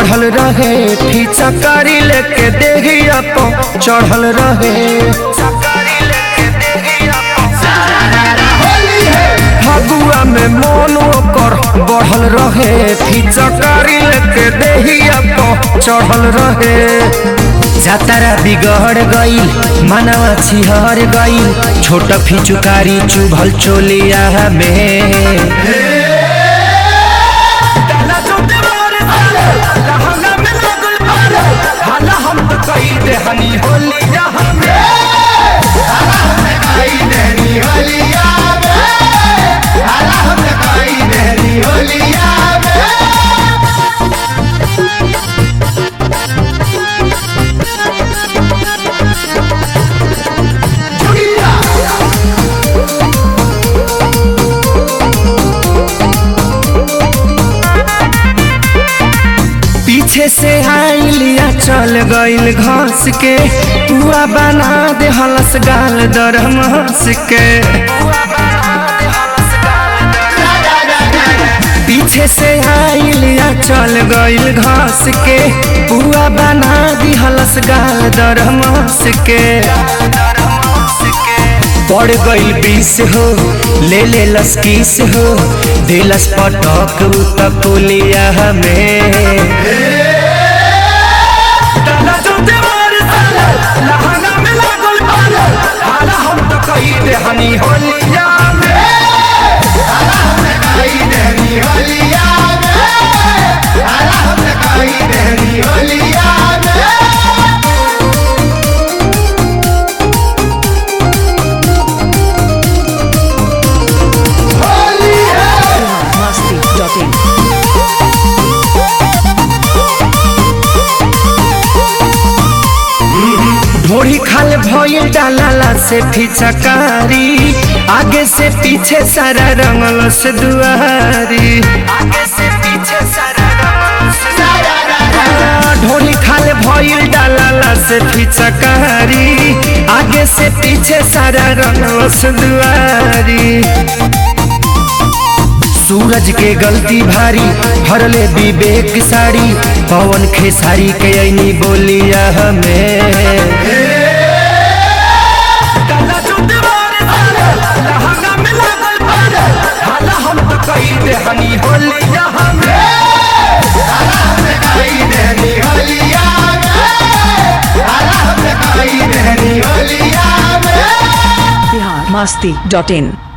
बढ़ल रहे फीचा कारी लेके देहिया पो चढ़ल रहे फगुआ में मन ओकर बढ़ल रहे फीचा कारी लेके देहिया पो चढ़ल रहे जातारा बिगड़ गईल मनवा छिहर गईल छोट फिचुकारी चुभल चोलिया में पीछे से आइलिया चल गईल घास के पुआ बना दे हलस गाल दरम हंस के पीछे से आइलिया चल गईल घास के पुआ बना दी हलस गाल दरम हंस के पड़ गईल बीस हो ले ले लस किस हो दिलस पटक तकुलिया में हनी होलिया masti.in. ढोड़ी खाल भइल डालाला से फिचकारी आगे से पीछे सारा रंगल से दुआरी आगे से पीछे सारा ढोली खाल भइल डालाला से फिचकारी आगे से पीछे सारा रंगल से दुआरी सूरज के गलती भारी भरले विवेक साड़ी पवन खेसारी के ऐनी बोलिया हमें हनी होलिया हमें Bihar masti.in.